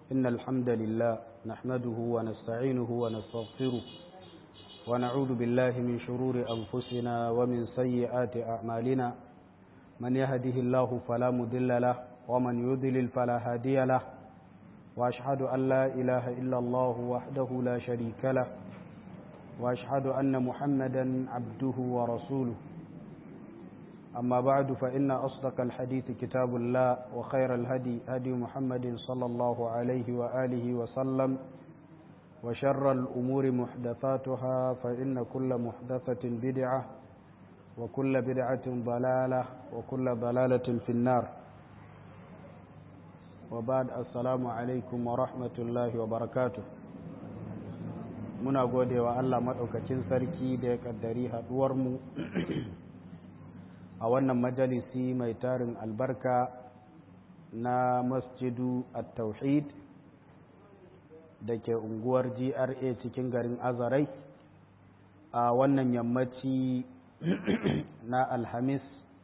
إن الحمد لله نحمده ونستعينه ونستغفره ونعوذ بالله من شرور أنفسنا ومن سيئات أعمالنا من يهده الله فلا مضل له ومن يضلل فلا هادي له وأشهد أن لا إله إلا الله وحده لا شريك له وأشهد أن محمدا عبده ورسوله أما بعد فإن أصدق الحديث كتاب الله وخير الهدي هدي محمد صلى الله عليه وآله وسلم وشر الأمور محدثاتها فإن كل محدثة بدعة وكل بدعة ضلالة وكل ضلالة في النار وبعد السلام عليكم ورحمة الله وبركاته muna gode wa Allah maɗaukacin sarki da ya ƙaddari haɗuwarmu a wannan majalisi mai tarin albarka na masjidu at-tauhid da ke unguwar GRA cikin garin Azarai a wannan yammaci na Alhamis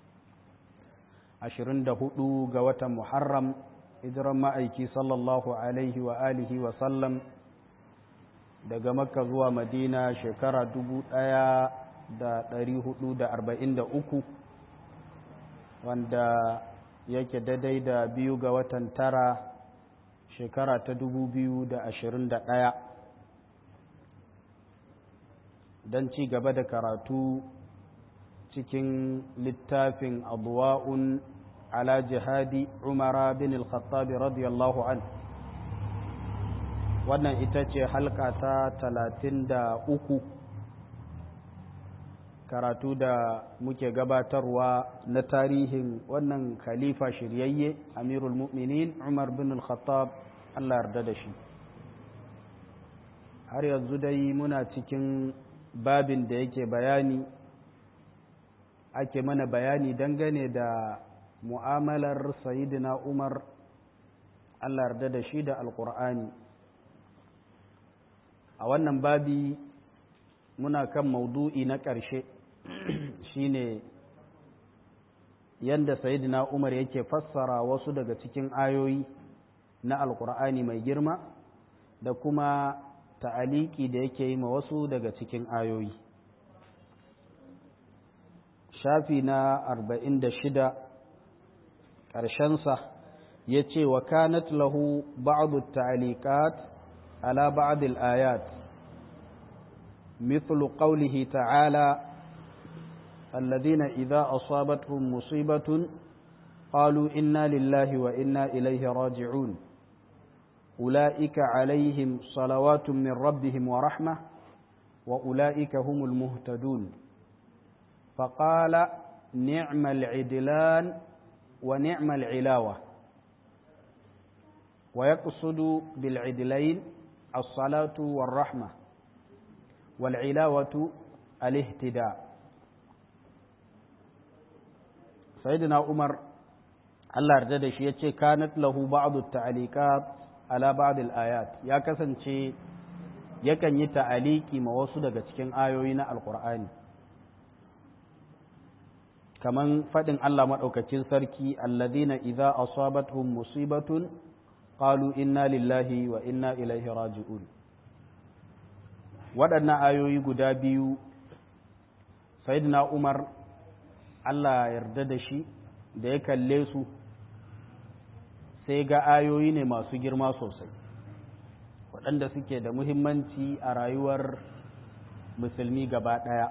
24 ga watan Muharram hijiran ma'aiki sallallahu alaihi wa alihi wa sallam daga Makka zuwa Madina shekara 1443 wanda yake daidai da biyu ga watan tara shekara ta dubu biyu da ashirin da ɗaya don ci gaba da karatu cikin littafin abuwa'un ala jihadi umara bin al-khattabi radiyallahu an wannan ita ce halka ta talatin da uku karatu da muke gabatarwa na tarihin wannan khalifa shiryayye amirul mu'minin umar bin al-khattab Allah yarda da shi har yanzu dai muna cikin babin da yake bayani ake mana bayani dangane da mu'amalar sayidina umar Allah yarda da shi da alkur'ani a wannan babi muna kan maudu'i na ƙarshe shine yanda sayidina umar yake fassara wasu daga cikin ayoyi na alkur'ani mai girma da kuma ta'aliki da yake yi ma wasu daga cikin ayoyi shafi na arba'in da shida ƙarshensa ya ce wa kanat lahu ba'adu ta'alikat ala ba'adil ayat مثل قوله تعالى الذين إذا أصابتهم مصيبة قالوا إنا لله وإنا إليه راجعون أولئك عليهم صلوات من ربهم ورحمة وأولئك هم المهتدون فقال نعم العدلان ونعم العلاوة ويقصد بالعدلين الصلاة والرحمة والعلاوة الاهتداء سيدنا عمر Allah yarda da shi ya ce kanat lahu ba'du ta'aliqat ala ba'd al-ayat ya kasance yakan yi ta'aliki ma wasu daga cikin ayoyi na alqur'ani kaman fadin Allah madaukakin sarki alladhina idza asabatuhum musibatun qalu inna lillahi wa inna ilaihi raji'un waɗannan ayoyi guda biyu sayyidina Umar Allah yarda da shi da ya kalle su sai ga ayoyi ne masu girma sosai waɗanda suke da muhimmanci a rayuwar musulmi gaba ɗaya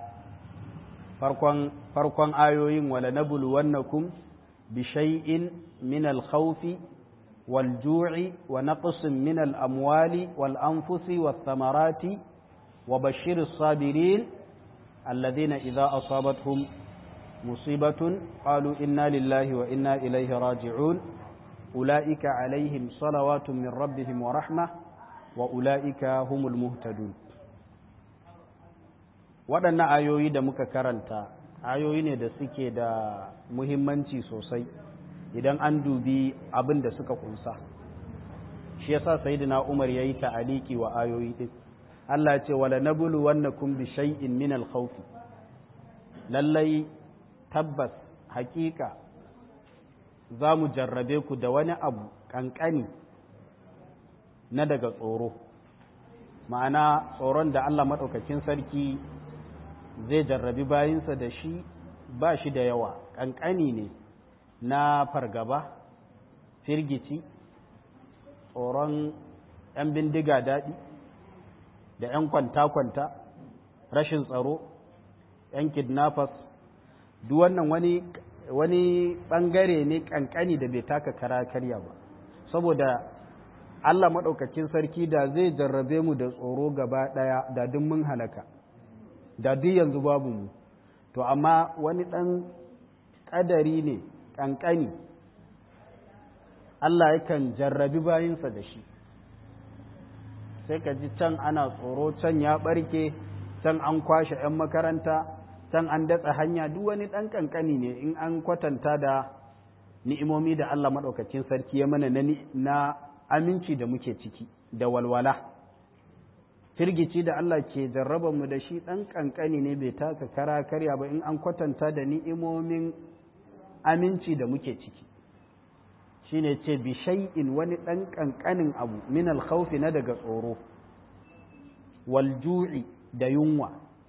farkon ayoyin wala nabulu wannakum bi shay'in min al-khawfi wal ju'i wa naqsin min al-amwali wal anfusi was thamarati wa bashir as-sabirin alladhina idha asabatuhum musibatun qalu inna lillahi wa inna ilayhi raji'un أولئك عليهم صلوات من ربهم ورحمة وأولئك هم المهتدون waɗannan ayoyi da muka karanta ayoyi ne da suke da muhimmanci sosai idan an dubi abin da suka kunsa shi yasa sayyidina Umar yayi ta'aliki wa ayoyi din Allah ce wala nabulu wannakum bi shay'in min al-khawf lallai tabbas hakika za mu jarrabe ku da wani abu ƙanƙani na daga tsoro ma'ana tsoron da Allah maɗaukakin sarki zai jarrabi bayinsa da shi ba shi da yawa ƙanƙani ne na fargaba firgici tsoron 'yan bindiga daɗi da 'yan kwanta-kwanta rashin tsaro 'yan kidnappers duk wannan wani wani ɓangare ne ƙanƙani da bai taka kara karya ba saboda Allah maɗaukakin sarki da zai jarrabe mu da tsoro gaba ɗaya da duk mun halaka da duk yanzu babu mu to amma wani ɗan ƙadari ne ƙanƙani Allah yakan jarrabi bayinsa da shi sai ka ji can ana tsoro can ya ɓarke can an kwashe 'yan makaranta can an datsa hanya duk wani ɗan ƙanƙani ne in an kwatanta da ni'imomi da Allah maɗaukacin sarki ya mana na aminci da muke ciki da walwala firgici da Allah ke jarraba mu da shi ɗan ƙanƙani ne bai taka kara karya ba in an kwatanta da ni'imomin aminci da muke ciki shine ce bi shay'in wani ɗan ƙanƙanin abu min alkhawfi na daga tsoro wal ju'i da yunwa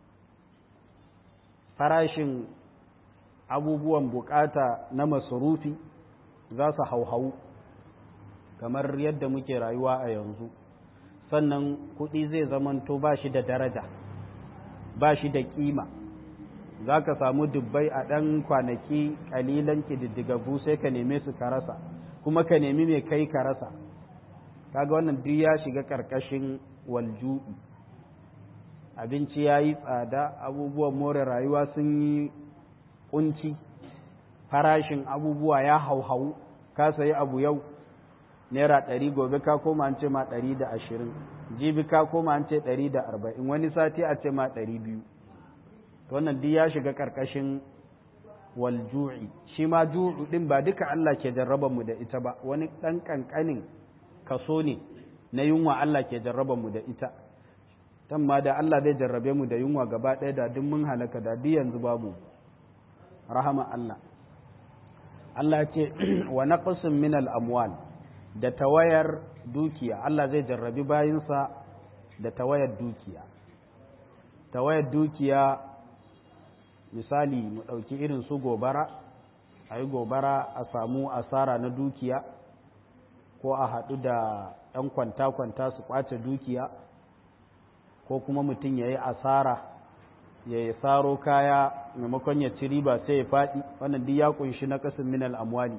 farashin abubuwan bukata na masarufi za su hauhau kamar yadda muke rayuwa a yanzu sannan kuɗi zai zamanto ba shi da daraja ba shi da ƙima za ka samu dubbai a ɗan kwanaki ƙalilan ƙididdigaggu sai ka neme su ka rasa kuma ka nemi mai kai ka rasa kaga wannan duk ya shiga ƙarƙashin walju'i abinci ya yi tsada abubuwan more rayuwa sun yi kunci farashin abubuwa ya hauhau ka sayi abu yau naira ɗari gobe ka koma an ce ma ɗari da ashirin jibi ka koma an ce ɗari da arba'in wani sati a ce ma ɗari biyu wannan duk ya shiga ƙarƙashin walju'i shi ma ju'u ɗin ba duka Allah ke jarraba mu da ita ba wani ɗan ƙanƙanin kaso ne na yunwa Allah ke jarraba mu da ita ma da Allah zai jarrabe mu da yunwa gaba ɗaya da duk mun halaka da duk yanzu babu rahama Allah Allah ce wa naqsin min al-amwal da tawayar dukiya Allah zai jarrabi bayinsa da tawayar dukiya tawayar dukiya misali mu ɗauki irin su gobara a yi gobara a samu asara na dukiya ko a haɗu da ‘yan kwanta-kwanta su ƙwace dukiya ko kuma mutum ya yi asara ya yi saro kaya maimakon ya ci riba sai ya faɗi wannan duk ya kunshi na ƙasin minal amwali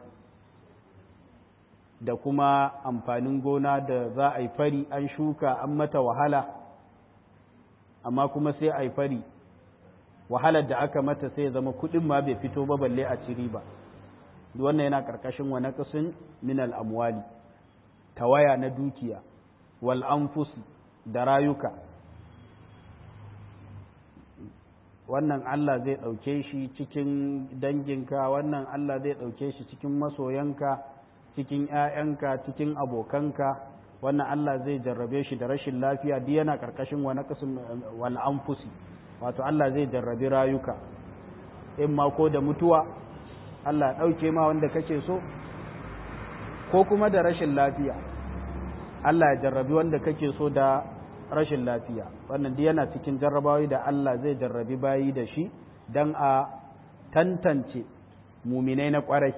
da kuma amfanin gona da za a yi fari an shuka an mata wahala amma kuma sai a yi fari wahalar da aka mata sai ya zama kuɗin ma bai fito ba balle a ci riba wannan yana ƙarƙashin wa naqsin minal amwali tawaya na dukiya wal anfus da rayuka wannan Allah zai ɗauke shi cikin danginka wannan Allah zai ɗauke shi cikin masoyanka cikin ‘ya'yanka cikin abokanka wannan Allah zai jarrabe shi da rashin lafiya duk yana ƙarƙashin wani ƙasin wal'amfusi wato Allah zai jarrabi rayuka in ma ko da mutuwa Allah ɗauke ma wanda kake so ko kuma da rashin lafiya Allah ya jarrabi wanda kake so da rashin lafiya wannan duk yana cikin jarrabawi da Allah zai jarrabi bayi da shi don a tantance muminai na kwarai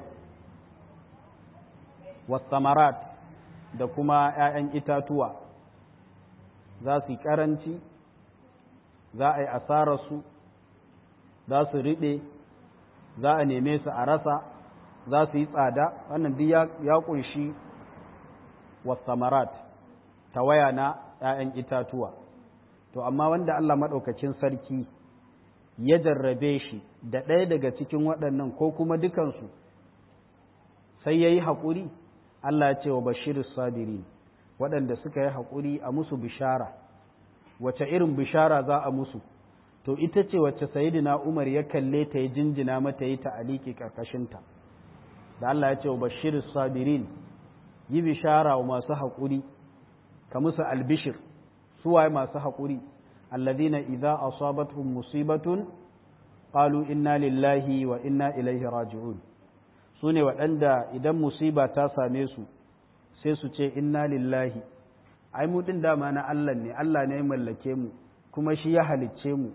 wasamarat da kuma ‘ya'yan itatuwa za su yi ƙaranci za a yi asararsu za su riɓe za a neme su a rasa za su yi tsada wannan duk ya ƙunshi wasamarat tawaya na ‘ya'yan itatuwa, to, amma wanda Allah maɗaukacin sarki ya jarrabe shi da ɗaya daga cikin waɗannan ko kuma dukansu, sai ya yi haƙuri, Allah ya ce wa bashirin sabiri waɗanda suka yi haƙuri a musu bishara, wace irin bishara za a musu, to, ita ce wacce Sayidina Umar ya kalle ta ya jinjina mata yi ta aliki ƙarƙashinta, da Allah ya ce wa bashirin sabirin yi bishara wa masu haƙuri. ka musu albishir suwaye masu haƙuri alladina idza asabatuhum musibatun qalu inna lillahi wa inna ilaihi raji'un sune waɗanda idan musiba ta same su sai su ce inna lillahi ai mu din dama na Allah ne Allah ne ya mallake mu kuma shi ya halicce mu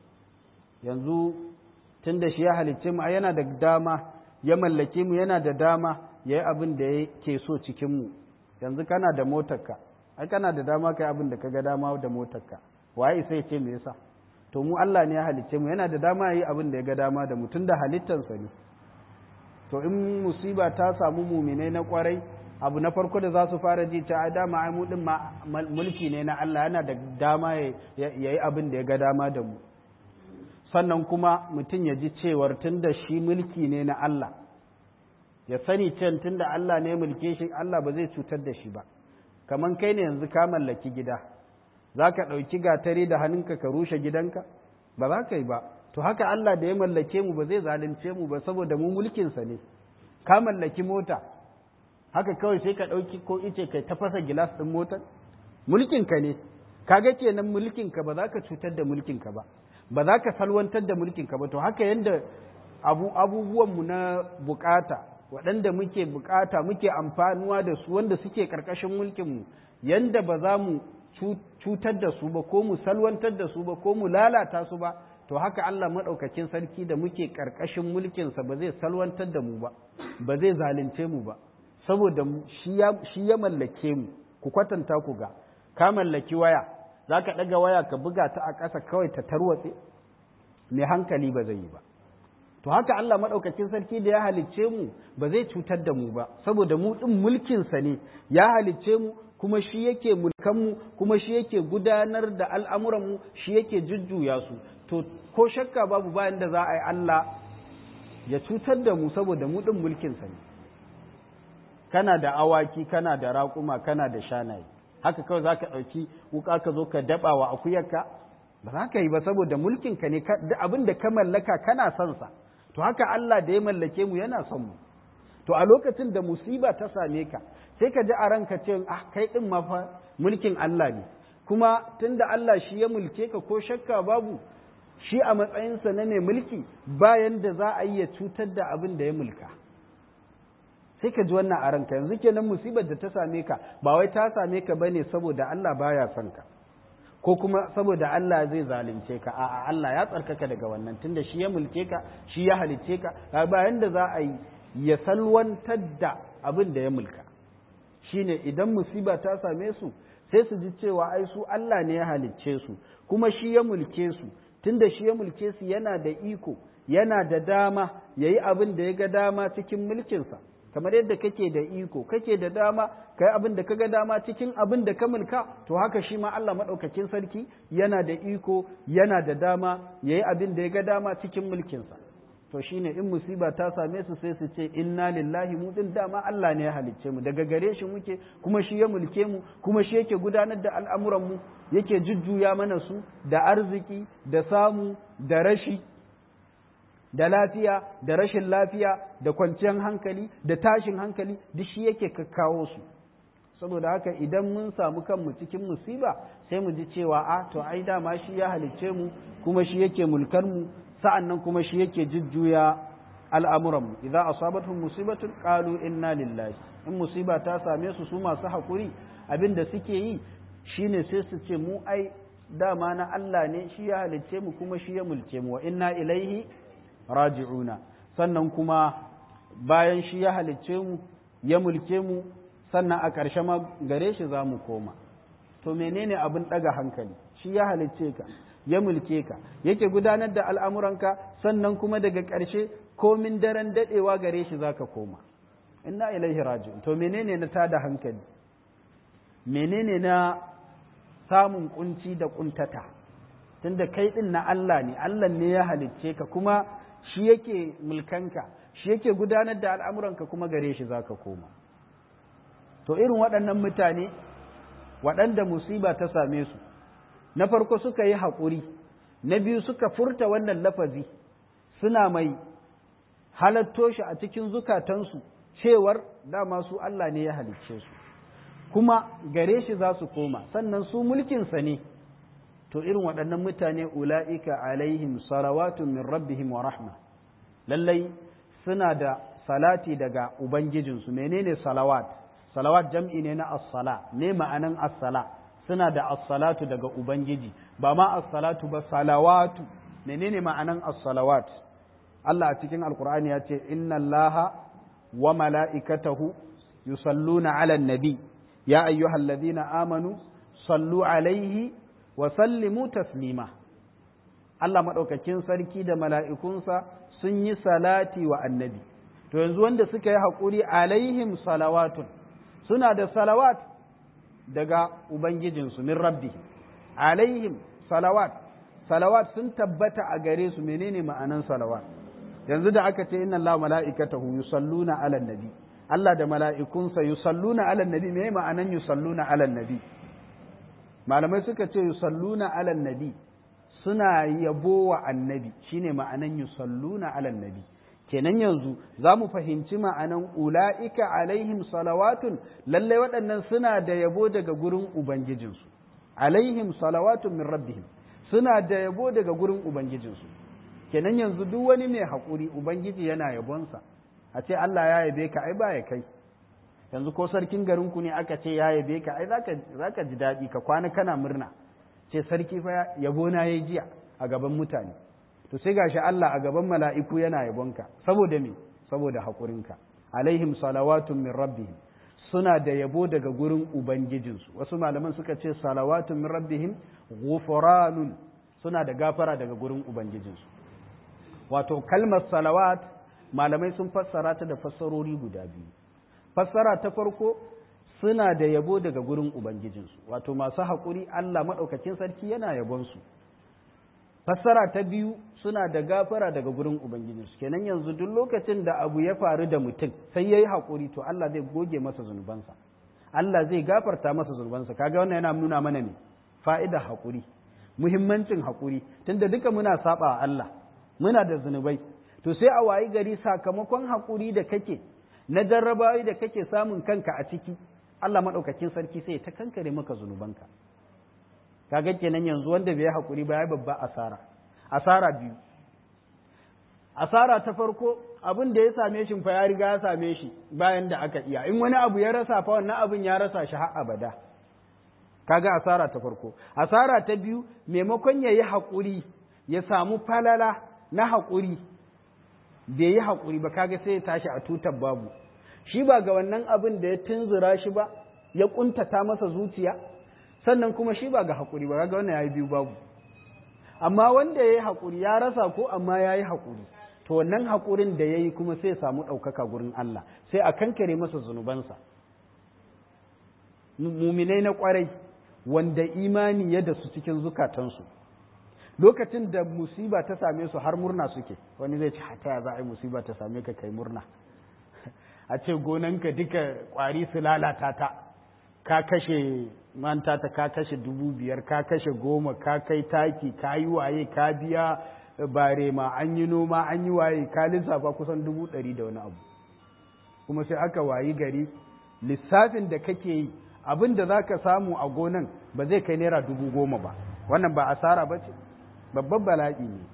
yanzu tunda shi ya halicce mu ai yana da dama ya mallake mu yana da dama ya yi abin da yake so cikin mu yanzu kana da motarka ai kana da dama kai abin da ka ga dama da motarka waye sai ce me yasa to mu Allah ne ya halicce mu yana da dama ya yi abin da ya ga dama da mu tunda halittansa ne to in musiba ta samu muminai na kwarai abu na farko da za su fara ji ta dama ai mu din mulki ne na Allah yana da dama ya yi abin da ya ga dama da mu sannan kuma mutum ya ji cewar tunda shi mulki ne na Allah ya sani can tunda Allah ne mulke shi Allah ba zai cutar da shi ba kaman kai ne yanzu ka mallaki gida za ka ɗauki gatari da hannunka ka rushe gidanka ba za ka yi ba to haka Allah da ya mallake mu ba zai zalunce mu ba saboda mu mulkinsa ne ka mallaki mota haka kawai sai ka ɗauki ko ice kai ta fasa gilas ɗin motar mulkinka ne kaga kenan mulkinka ba za ka cutar da mulkinka ba ba za ka salwantar da mulkinka ba to haka yanda abu abubuwanmu na bukata waɗanda muke bukata muke amfanuwa da su wanda suke ƙarƙashin mulkinmu yanda ba za mu cutar da su ba ko mu salwantar da su ba ko mu lalata su ba to haka Allah maɗaukakin sarki da muke ƙarƙashin mulkinsa ba zai salwantar da mu ba ba zai zalunce mu ba saboda shi ya mallake mu ku kwatanta ku ga ka mallaki waya za ka ɗaga waya ka buga ta a ƙasa kawai ta tarwatse mai hankali ba zai yi ba to haka Allah maɗaukakin sarki da ya halicce mu ba zai cutar da mu ba saboda mu ɗin mulkinsa ne ya halicce mu kuma shi yake mulkanmu kuma shi yake gudanar da al'amuranmu shi yake jujjuya su to ko shakka babu bayan da za a yi Allah ya cutar da mu saboda mu ɗin mulkinsa ne kana da awaki kana da raƙuma kana da shanaye haka kawai za ka ɗauki wuka ka zo ka daɓa wa akuyarka ba za ka yi ba saboda mulkinka ne abin da ka mallaka kana son sa to haka Allah da ya mallake mu yana son mu to a lokacin da musiba ta same ka sai ka ji a ranka ce ah kai din ma fa mulkin Allah ne kuma tunda Allah shi ya mulke ka ko shakka babu shi a matsayinsa na mai mulki bayan da za a yi ya cutar da abin da ya mulka sai ka ji wannan a ranka yanzu kenan musibar da ta same ka ba wai ta same ka bane saboda Allah baya son ka ko kuma saboda Allah zai zalunce ka a'a Allah ya tsarkaka daga wannan tunda shi ya mulke ka shi ya halicce ka bayan da za a yi ya salwantar da abin da ya mulka shine idan musiba ta same su sai su ji cewa ai su Allah ne ya halicce su kuma shi ya mulke su tunda shi ya mulke su yana da iko yana da dama yayi abin da ya ga dama cikin mulkinsa kamar yadda kake da iko kake da dama kai abin da kaga dama cikin abin da ka mulka to haka shi ma Allah madaukakin sarki yana da iko yana da dama yayi abin da ya ga dama cikin mulkinsa to shine in musiba ta same su sai su ce inna lillahi mu din dama Allah ne ya halicce mu daga gare shi muke kuma shi ya mulke mu kuma shi yake gudanar da al'amuran mu yake jujjuya mana su da arziki da samu da rashi da lafiya da rashin lafiya da kwanciyar hankali da tashin hankali duk shi yake kakkawo su saboda haka idan mun samu kanmu cikin musiba sai mu ji cewa a to ai dama shi ya halicce mu kuma shi yake mulkar mu sa'an nan kuma shi yake jujjuya al'amuranmu, idza asabatuhum musibatun qalu inna lillahi in musiba ta same su su masu haƙuri abin da suke yi shine sai su ce mu ai dama na Allah ne shi ya halicce mu kuma shi ya mulke mu wa inna ilaihi raji'una sannan kuma bayan shi ya halicce mu ya mulke mu sannan a ƙarshe ma gare shi za mu koma to menene abin ɗaga hankali shi ya halicce ka ya mulke ka yake gudanar da al'amuranka sannan kuma daga ƙarshe komin daren daɗewa gare shi za ka koma inna ilaihi raji'un to menene na tada hankali menene na samun kunci da kuntata tunda kai ɗin na Allah ne Allah ne ya halicce ka kuma shi yake mulkanka shi yake gudanar da al'amuranka kuma gare shi za ka koma to irin waɗannan mutane waɗanda musiba ta same su na farko suka yi haƙuri na biyu suka furta wannan lafazi suna mai halatto shi a cikin zukatansu cewar dama su Allah ne ya halicce su kuma gare shi za su koma sannan su mulkinsa ne to irin waɗannan mutane ula'ika alaihim salawatun min rabbihim wa rahma lallai suna da salati daga ubangijinsu menene salawat salawat jam'i ne na as-sala ne ma'anan as-sala suna da as-salatu daga ubangiji ba ma as-salatu ba salawatu menene ma'anan as-salawat Allah a cikin alqur'ani ya ce inna allaha wa mala'ikatahu yusalluna 'alan nabi ya ayyuhalladhina amanu sallu alaihi wa sallimu taslima Allah maɗaukakin sarki da mala'ikunsa sun yi salati wa annabi to yanzu wanda suka yi haƙuri alaihim salawatun suna da salawat daga ubangijinsu min rabbi alaihim salawat salawat sun tabbata a gare su menene ma'anan salawat yanzu da aka ce inna Allah mala'ikatahu yusalluna ala nabi Allah da mala'ikunsa yusalluna ala nabi me ma'anan yusalluna ala nabi malamai suka ce yusalluna ala nabi suna yabo wa annabi shine ma'anan yusalluna ala nabi kenan yanzu za mu fahimci ma'anan ula'ika alaihim salawatun lallai waɗannan suna da yabo daga gurin ubangijinsu alaihim salawatun min rabbihim suna da yabo daga gurin ubangijinsu kenan yanzu duk wani mai haƙuri ubangiji yana yabonsa a ce Allah ya yabe ka ai ba ya kai yanzu ko sarkin garinku ne aka ce ya yabe ka ai zaka ji daɗi ka kwana kana murna ce sarki fa yabo na yayi jiya a gaban mutane to sai gashi Allah a gaban mala'iku yana yabonka saboda me saboda haƙurinka alaihim salawatun min rabbihim suna da yabo daga gurin ubangijinsu wasu malaman suka ce salawatun min rabbihim ghufranun suna da gafara daga gurin ubangijinsu wato kalmar salawat malamai sun fassara ta da fassarori guda biyu fassara ta farko suna da yabo daga gurin ubangijinsu wato masu haƙuri Allah maɗaukakin sarki yana yabonsu fassara ta biyu suna da gafara daga gurin ubangijinsu kenan yanzu duk lokacin da abu ya faru da mutum sai ya yi haƙuri to Allah zai goge masa zunubansa Allah zai gafarta masa zunubansa kaga wannan yana nuna mana ne fa'ida haƙuri muhimmancin haƙuri tunda duka muna saba Allah muna da zunubai to sai a wayi gari sakamakon haƙuri da kake na jarrabawi da kake samun kanka a ciki Allah maɗaukakin sarki sai ta kankare maka zunubanka kaga kenan yanzu wanda bai haƙuri ba ya babba asara asara biyu asara ta farko abin da ya same shi fa ya riga ya same shi bayan da aka iya in wani abu ya rasa fa wannan abin ya rasa shi har abada kaga asara ta farko asara ta biyu maimakon ya yi haƙuri ya samu falala na haƙuri bai yi haƙuri ba kaga sai ya tashi a tutar babu shi ba ga wannan abin da ya tunzura shi ba ya ƙuntata masa zuciya sannan kuma shi ba ga haƙuri ba kaga wannan ya yi biyu babu amma wanda ya yi haƙuri ya rasa ko amma ya yi haƙuri to wannan haƙurin da ya yi kuma sai ya samu ɗaukaka gurin Allah sai a kankare masa zunubansa muminai na ƙwarai wanda imani ya da su cikin zukatansu lokacin da musiba ta same su har murna suke wani zai ce hata za a yi musiba ta same ka kai murna a ce gonanka duka kwari su lalata ta ka kashe manta ta ka kashe dubu biyar ka kashe goma ka kai taki ka yi waye ka biya bare ma an yi noma an yi waye ka lissafa kusan dubu ɗari da wani abu kuma sai aka wayi gari lissafin da kake yi abin da za ka samu a gonan ba zai kai naira dubu goma ba wannan ba asara ba ce babban bala'i ne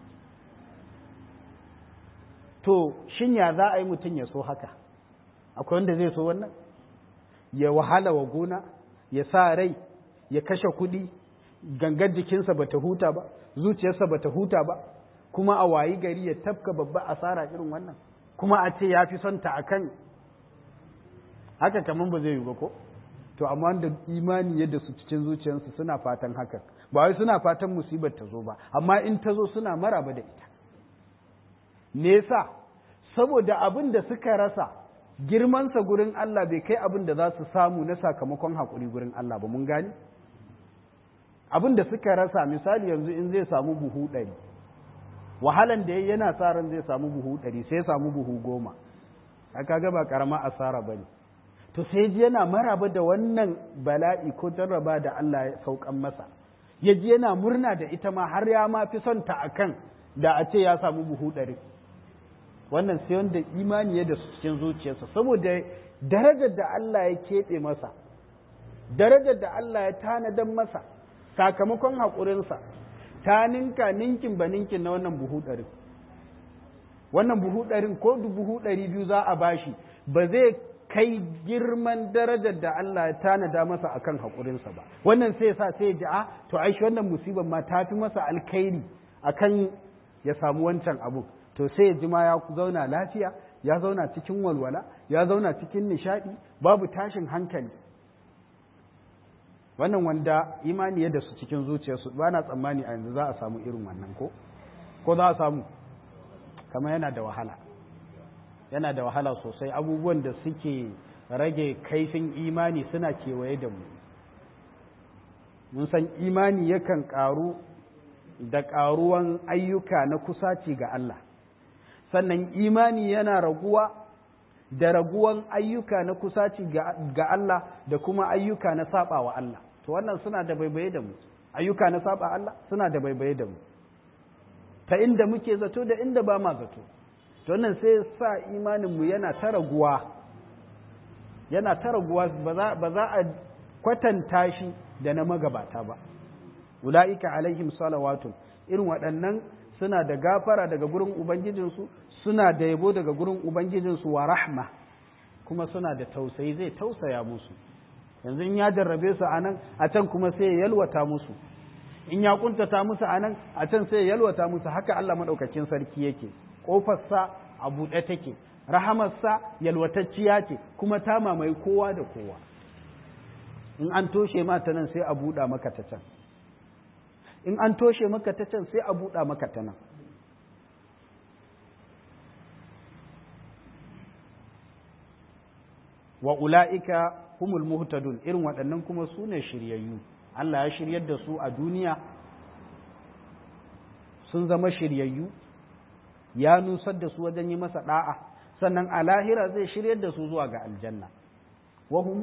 to shin ya za a yi mutum ya so haka akwai wanda zai so wannan ya wahala wa gona ya sa rai ya kashe kuɗi gangar jikinsa ba ta huta ba zuciyarsa ba ta huta ba kuma a wayi gari ya tafka babba asara irin wannan kuma a ce ya fi son ta akan haka kamar ba zai yi ba ko to amma da imani yadda su cikin zuciyarsu suna fatan hakan ba wai suna fatan musibar ta zo ba amma in ta zo suna maraba da ita me yasa saboda abin da suka rasa girmansa gurin Allah bai kai abin da za su samu na sakamakon haƙuri gurin Allah ba mun gani abin da suka rasa misali yanzu in zai samu buhu ɗari wahalan da yana sa ran zai samu buhu ɗari sai samu buhu goma aka ga ba ƙarama asara ba ne to sai ji yana maraba da wannan bala'i ko jarraba da Allah ya saukan masa ya ji yana murna da ita ma har ya ma fi son ta akan da a ce ya samu buhu ɗari wannan sai wanda imani ya da su cikin zuciyarsa saboda darajar da Allah ya keɓe masa darajar da Allah ya tanadan masa sakamakon haƙurinsa ta ninka ninkin ba ninkin na wannan buhu ɗarin wannan buhu ɗarin ko buhu ɗari biyu za a bashi ba zai kai girman darajar da Allah ya tanada masa akan haƙurinsa ba wannan sai sa sai ji a to ai shi wannan musibar ma ta fi masa alkhairi akan ya samu wancan abu to sai ya ji ma ya zauna lafiya ya zauna cikin walwala ya zauna cikin nishadi babu tashin hankali wannan wanda imani ya da su cikin zuciyarsu ba na tsammani a yanzu za a samu irin wannan ko ko za a samu kamar yana da wahala yana da wahala sosai abubuwan da suke rage kaifin imani suna kewaye da mu mun san imani yakan ƙaru da ƙaruwan ayyuka na kusaci ga Allah sannan imani yana raguwa da raguwan ayyuka na kusaci ga Allah da kuma ayyuka na saba wa Allah to wannan suna da baibaye da mu ayyuka na saba Allah suna da baibaye da mu ta inda muke zato da inda ba ma zato to wannan sai sa imanin mu yana ta raguwa yana ta raguwa ba za a kwatanta shi da na magabata ba ula'ika alaihim salawatun irin waɗannan suna da gafara daga gurin ubangijinsu suna da yabo daga gurin ubangijinsu wa rahma kuma suna da tausayi zai tausaya musu yanzu in ya jarrabe su a nan a can kuma sai ya yalwata musu in ya kuntata musu a nan a can sai ya yalwata musu haka Allah maɗaukakin sarki yake ƙofarsa a buɗe take rahamarsa yalwatacciya ce kuma ta mamaye kowa da kowa in an toshe ma ta nan sai a buɗa maka ta can in an toshe maka ta can sai a buɗa maka ta nan wa ula'ika humul muhtadun irin waɗannan kuma su ne shiryayyu Allah ya shiryar da su a duniya sun zama shiryayyu ya nusar da su wajen yi masa ɗa'a sannan a lahira zai shiryar da su zuwa ga aljanna wahum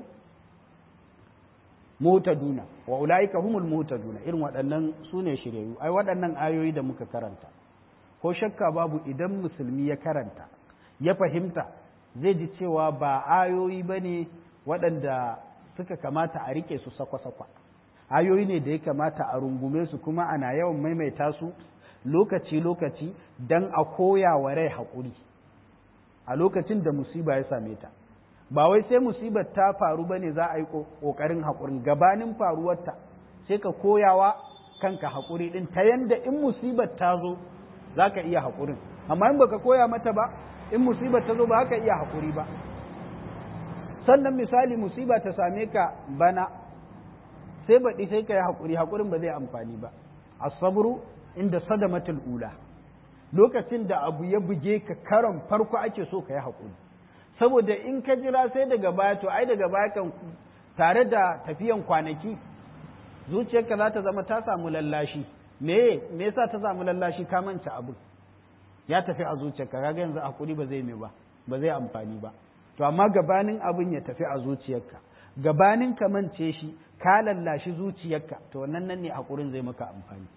mutaduna wa ulaika humul mutaduna irin waɗannan su ne shiryayyu ai waɗannan ayoyi da muka karanta ko shakka babu idan musulmi ya karanta ya fahimta zai ji cewa ba ayoyi ba ne waɗanda suka kamata a rike su sakwa-sakwa ayoyi ne da ya kamata a rungume su kuma ana yawan maimaita su lokaci-lokaci don a koya wa rai haƙuri a lokacin da musiba ya same ta ba wai sai musibar ta faru ba ne za a yi ƙoƙarin haƙurin gabanin faruwarta sai ka koyawa kanka haƙuri ɗin ta yanda in musibar ta zo za ka iya haƙurin amma in baka koya mata ba in musibar ta zo ba ka iya haƙuri ba sannan misali musiba ta same ka bana sai baɗi sai ka yi haƙuri haƙurin ba zai amfani ba asabru inda sadamatul ula lokacin da abu ya buge ka karon farko ake so ka yi haƙuri saboda in ka jira sai daga baya to ai daga baya kan tare da tafiyan kwanaki zuciyarka za ta zama ta samu lallashi me me yasa ta samu lallashi ka manta abu ya tafi a zuciyarka kaga yanzu hakuri ba zai me ba ba zai amfani ba to amma gabanin abin ya tafi a zuciyarka gabanin ka mance shi ka lallashi zuciyarka to wannan nan ne hakurin zai maka amfani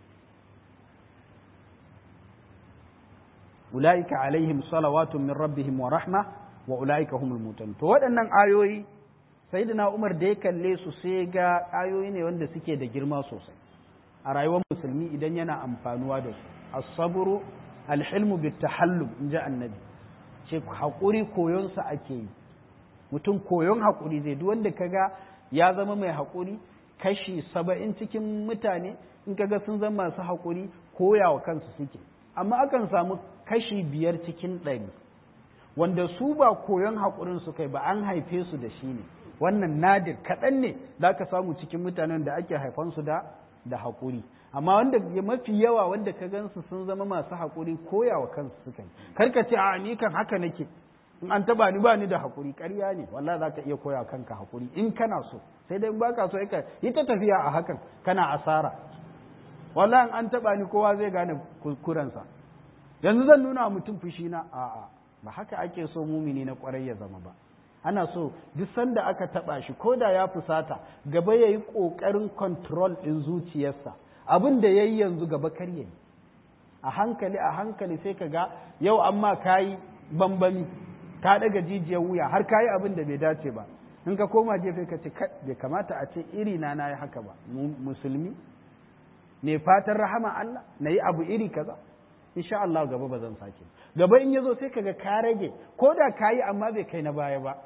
ulaika alaihim salawatun min rabbihim wa rahma wa ulaika humul mutan to waɗannan ayoyi sayyidina Umar da ya kalle su sai ga ayoyi ne wanda suke da girma sosai a rayuwar musulmi idan yana amfanuwa da su as-sabru al-hilmu bit-tahallum inji annabi ce hakuri koyon sa ake yi mutum koyon hakuri zai duk wanda kaga ya zama mai hakuri kashi saba'in cikin mutane in kaga sun zama masu hakuri koyawa kansu suke amma akan samu kashi biyar cikin ɗari wanda su ba koyon haƙurin su kai ba an haife su da shi ne wannan nadir kaɗan ne za ka samu cikin mutanen da ake haifansu da da haƙuri amma wanda mafi yawa wanda ka gansu sun zama masu haƙuri koyawa kansu suka yi karka ce a ni kan haka nake in an taba ni ba ni da haƙuri ƙarya ne wallahi za ka iya koya kanka haƙuri in kana so sai dai ba ka so ka yi ta tafiya a hakan kana asara wallahi an taba ni kowa zai gane kuskurensa yanzu zan nuna mutum fushi na a'a ba haka ake so mumini na kwarai ya zama ba ana so duk sanda aka taba shi ko da ya fusata gaba ya yi ƙoƙarin control ɗin zuciyarsa abin da ya yi yanzu gaba kar ya yi a hankali a hankali sai ka ga yau amma ka yi bambami ka ɗaga jijiyar wuya har ka yi abin da bai dace ba in ka koma gefe ka ce bai kamata a ce iri na na yi haka ba musulmi ne fatan rahama Allah na yi abu iri kaza insha Allah gaba ba zan sake gaba in yazo sai kaga ka rage ko da kayi amma bai kai na baya ba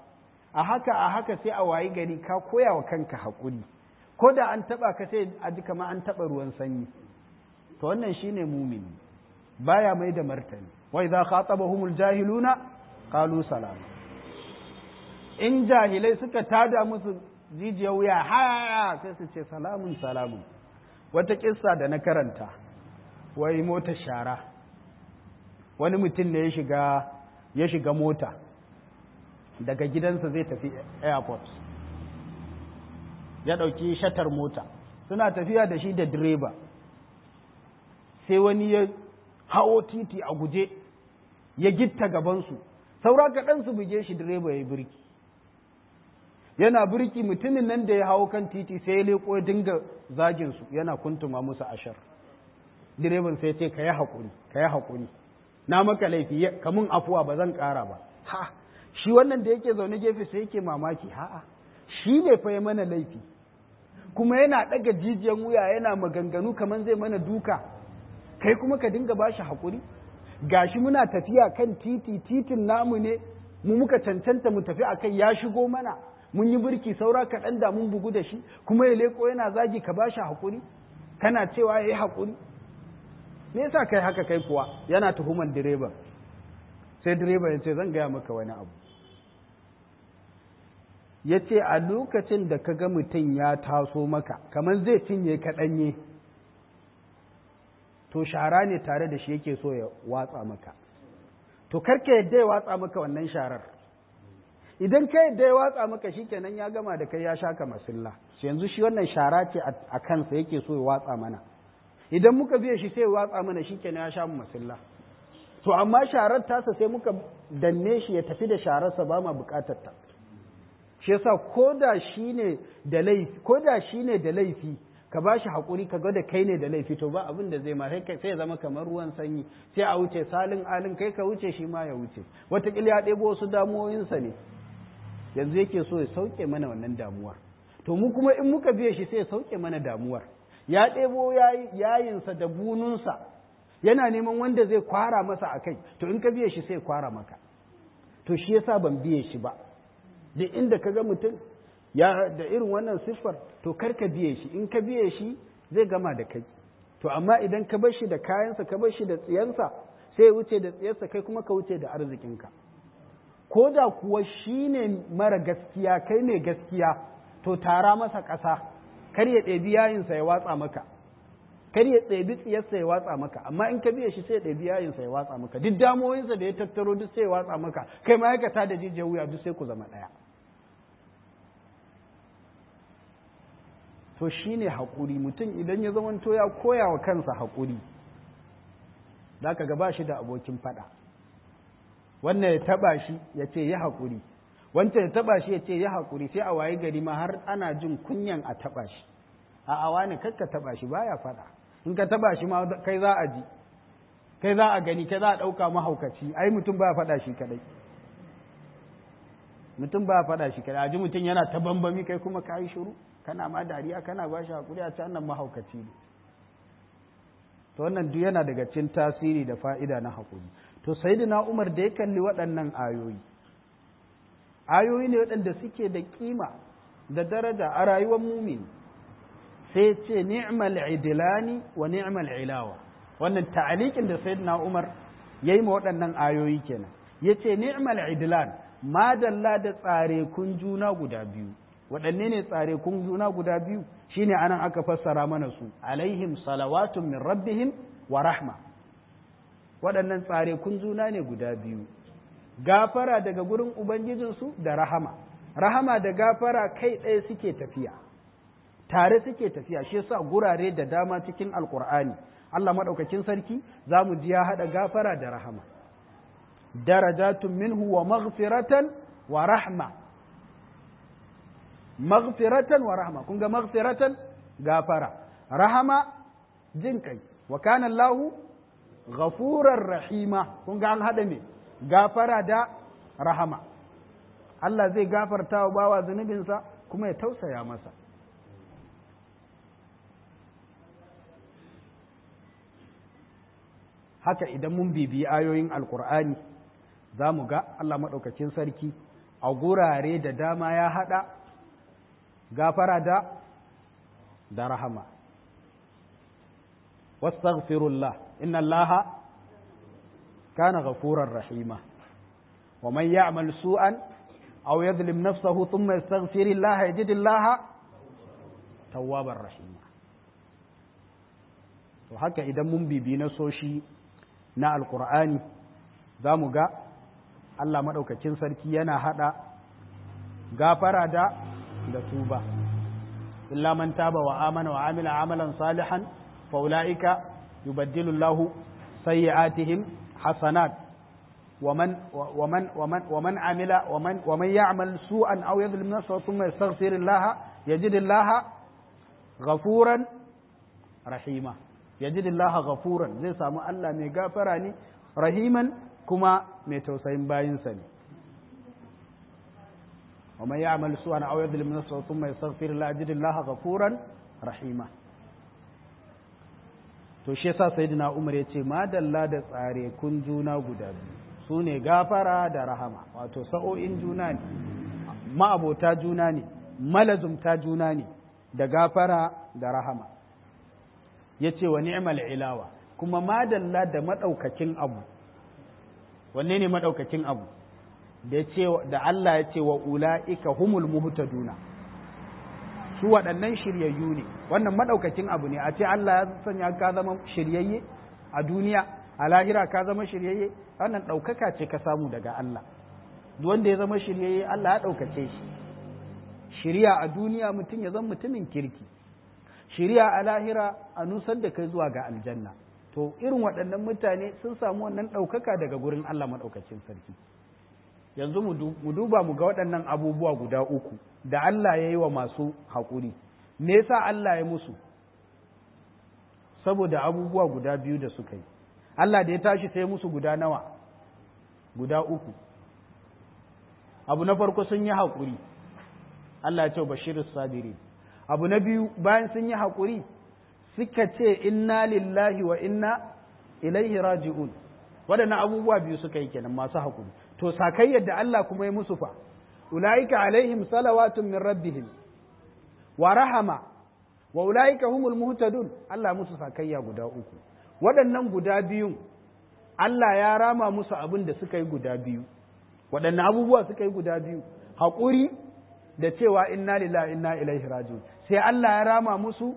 a haka a haka sai a wayi gari ka koya wa kanka haƙuri ko da an taɓa ka sai a ji kamar an taɓa ruwan sanyi to wannan shine mumini baya mai da martani wa idza khatabahumul jahiluna qalu salama in jahilai suka tada musu jijiyar wuya ha sai su ce salamun salamun wata kissa da na karanta wai mota shara wani mutum ne ya shiga ya shiga mota daga gidansa zai tafi airport ya ɗauki shatar mota suna tafiya da shi da direba sai wani ya hawo titi a guje ya gitta gabansu saura kaɗan su buge shi direba ya yi birki yana birki mutumin nan da ya hawo kan titi sai ya leƙo ya dinga zaginsu yana kuntuma musu ashar direban sai ce ka yi haƙuri ka yi haƙuri na maka laifi kamun afuwa ba zan ƙara ba ha shi wannan da yake zaune gefe sai yake mamaki ha'a shi ne fa ya mana laifi kuma yana ɗaga jijiyan wuya yana maganganu kamar zai mana duka kai kuma ka dinga ba shi haƙuri gashi muna tafiya kan titi titin namu ne mu muka cancanta mu tafi akai ya shigo mana mun yi birki saura kaɗan da mun bugu da shi kuma ya leko yana zagi ka ba shi haƙuri kana cewa ya yi haƙuri me yasa kai haka kai kuwa yana tuhuman direban sai direban ya ce zan gaya maka wani abu ya ce a lokacin da ka ga mutum ya taso maka kamar zai cinye ka ɗanye to shara ne tare da shi yake so ya watsa maka to karka yadda ya watsa maka wannan sharar idan ka yadda ya watsa maka shi kenan ya gama da kai ya shaka masilla yanzu shi wannan shara ce a kansa yake so ya watsa mana idan muka biya shi sai ya watsa mana shi kenan ya sha mu masilla to amma sharar tasa sai muka danne shi ya tafi da shararsa ba ma bukatar ta shi yasa ko da shi ne da laifi ko da shi ne da laifi ka ba shi haƙuri ka ga da kai ne da laifi to ba abin da zai ma sai ya zama kamar ruwan sanyi sai a wuce salin alin kai ka wuce shi ma ya wuce wataƙila ya ɗebo wasu damuwoyinsa ne yanzu yake so ya sauke mana wannan damuwar to mu kuma in muka biye shi sai ya sauke mana damuwar ya ɗebo yayinsa da bununsa yana neman wanda zai kwara masa a kai to in ka biye shi sai kwara maka to shi yasa ban biye shi ba da inda ka ga mutum ya da irin wannan siffar to kar ka biye shi in ka biye shi zai gama da kai to amma idan ka bar shi da kayansa ka bar shi da tsiyansa sai ya wuce da tsiyarsa kai kuma ka wuce da arzikinka ko da kuwa shi ne mara gaskiya kai ne gaskiya to tara masa ƙasa kar ya ɗebi yayinsa ya watsa maka kar ya ɗebi tsiyarsa ya watsa maka amma in ka biya shi sai ya ɗebi yayinsa ya watsa maka duk damoyinsa da ya tattaro duk sai ya watsa maka kai ma'aikata da jijiyar wuya duk sai ku zama ɗaya to shi ne haƙuri mutum idan ya zamanto ya koya wa kansa haƙuri za ka gaba shi da abokin faɗa wannan ya taɓa shi ya ce ya haƙuri wancan ya taɓa shi ya ce ya haƙuri sai a waye gari ma har ana jin kunyan a taɓa shi a awa ne kakka taɓa shi baya faɗa in ka taɓa shi ma kai za a ji kai za a gani kai za a ɗauka mahaukaci ai mutum baya faɗa shi kaɗai mutum baya faɗa shi kaɗai a ji mutum yana ta bambami kai kuma ka yi shiru kana ma dariya kana ba shi haƙuri a can nan mahaukaci ne to wannan duk yana daga cikin tasiri da fa'ida na haƙuri to sayyidina Umar da ya kalli waɗannan ayoyi ayoyi ne waɗanda suke da kima da daraja a rayuwar mumin sai ce ni'mal idilani wa ni'mal ilawa wannan ta'alikin da sayyidina Umar yayi ma waɗannan ayoyi kenan yace ni'mal idilan madalla da tsare kun juna guda biyu waɗanne ne tsare kun juna guda biyu shine anan aka fassara mana su alaihim salawatun min rabbihim wa rahma waɗannan tsare kun juna ne guda biyu gafara daga gurin ubangijinsu da rahama rahama da gafara kai ɗaya suke tafiya tare suke tafiya shi yasa gurare da dama cikin alkur'ani Allah maɗaukakin sarki za mu ji ya haɗa gafara da rahama darajatun minhu wa maghfiratan wa rahma maghfiratan wa rahma kun ga maghfiratan gafara rahama jin kai wa kana Allahu ghafurar rahima kun ga an hada me gafara da rahama Allah zai gafarta wa bawa zunubinsa kuma ya tausaya masa haka idan mun bibiyi ayoyin alkur'ani za mu ga Allah maɗaukacin sarki a gurare da dama ya haɗa gafara da da rahama wastaghfirullah inna allaha kana ghafurar rahima wa man ya'mal su'an aw yadhlim nafsahu thumma yastaghfirillaha yajidillaha tawwabar rahima to haka idan mun bibi na soshi na alqur'ani zamu ga Allah madaukakin sarki yana hada gafara da da tuba illa man taba wa amana wa amila amalan salihan fa ulaika yubaddilu Allahu sayyi'atihim hasanat ومن ومن ومن ومن عمل ومن ومن يعمل سوءا او يظلم نفسه ثم يستغفر الله يجد الله غفورا رحيما يجد الله غفورا zai samu Allah mai gafara ne rahiman kuma mai tausayin bayinsa ne ومن يعمل سوءا او يظلم نفسه ثم يستغفر الله يجد الله غفورا رحيما to shi yasa sayyidina Umar ya ce madalla da tsare kun juna guda biyu su ne gafara da rahama wato sa'o'in juna ne ma'abota juna ne malazumta juna ne da gafara da rahama ya ce wa ni'mal ilawa kuma madalla da maɗaukakin abu wanne ne maɗaukakin abu da Allah ya ce wa ula'ika humul muhtaduna su waɗannan shiryayyu ne wannan maɗaukakin abu ne a ce Allah ya sanya ka zama shiryayye a duniya a lahira ka zama shiryayye wannan ɗaukaka ce ka samu daga Allah wanda ya zama shiryayye Allah ya ɗaukace shi shirya a duniya mutum ya zama mutumin kirki shirya a lahira a nusar da kai zuwa ga aljanna to irin waɗannan mutane sun samu wannan ɗaukaka daga gurin Allah maɗaukacin sarki yanzu mu duba mu ga waɗannan abubuwa guda uku da Allah ya yi wa masu haƙuri me yasa Allah ya musu saboda abubuwa guda biyu da suka yi Allah da ya tashi sai musu guda nawa guda uku abu na farko sun yi haƙuri Allah ya ce bashiru sabiri abu na biyu bayan sun yi haƙuri suka ce inna lillahi wa inna ilaihi raji'un waɗannan abubuwa biyu suka yi kenan masu haƙuri to sakayyar da Allah kuma ya musu fa ulaika alaihim salawatun min rabbihim wa rahama wa ulaika humul muhtadun Allah musu sakayya guda uku waɗannan guda biyun Allah ya rama musu abin da suka yi guda biyu waɗannan abubuwa suka yi guda biyu haƙuri da cewa inna lillahi inna ilaihi raji'un sai Allah ya rama musu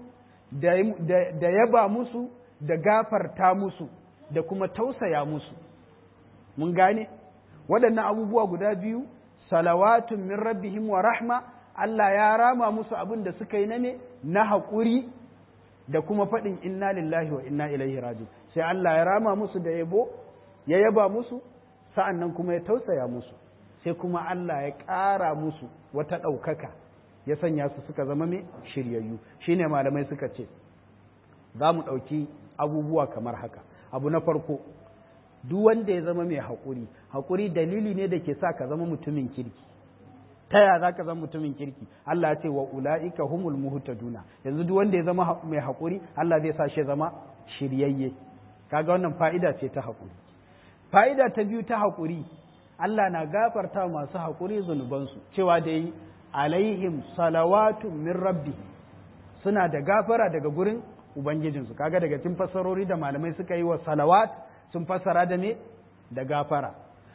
da yaba musu da gafarta musu da kuma tausaya musu mun gane waɗannan abubuwa guda biyu salawatun min rabbihim wa rahma Allah ya rama musu abin da suka yi na ne na haƙuri da kuma faɗin inna lillahi wa inna ilaihi raji'un sai Allah ya rama musu da yabo ya yaba musu sa'an nan kuma ya tausaya musu sai kuma Allah ya ƙara musu wata ɗaukaka ya sanya su suka zama mai shiryayyu shine malamai suka ce za mu ɗauki abubuwa kamar haka abu na farko duk wanda ya zama mai haƙuri haƙuri dalili ne da ke sa ka zama mutumin kirki ta ya za ka zama mutumin kirki Allah ya ce wa ula'ika humul muhtaduna yanzu duk wanda ya zama mai haƙuri Allah zai sa shi zama shiryayye kaga wannan fa'ida ce ta haƙuri fa'ida ta biyu ta haƙuri Allah na gafarta masu haƙuri zunubansu cewa da yi alaihim salawatun min rabbi suna da gafara daga gurin ubangijinsu kaga daga cikin fassarori da malamai suka yi wa salawat sun fassara da me da gafara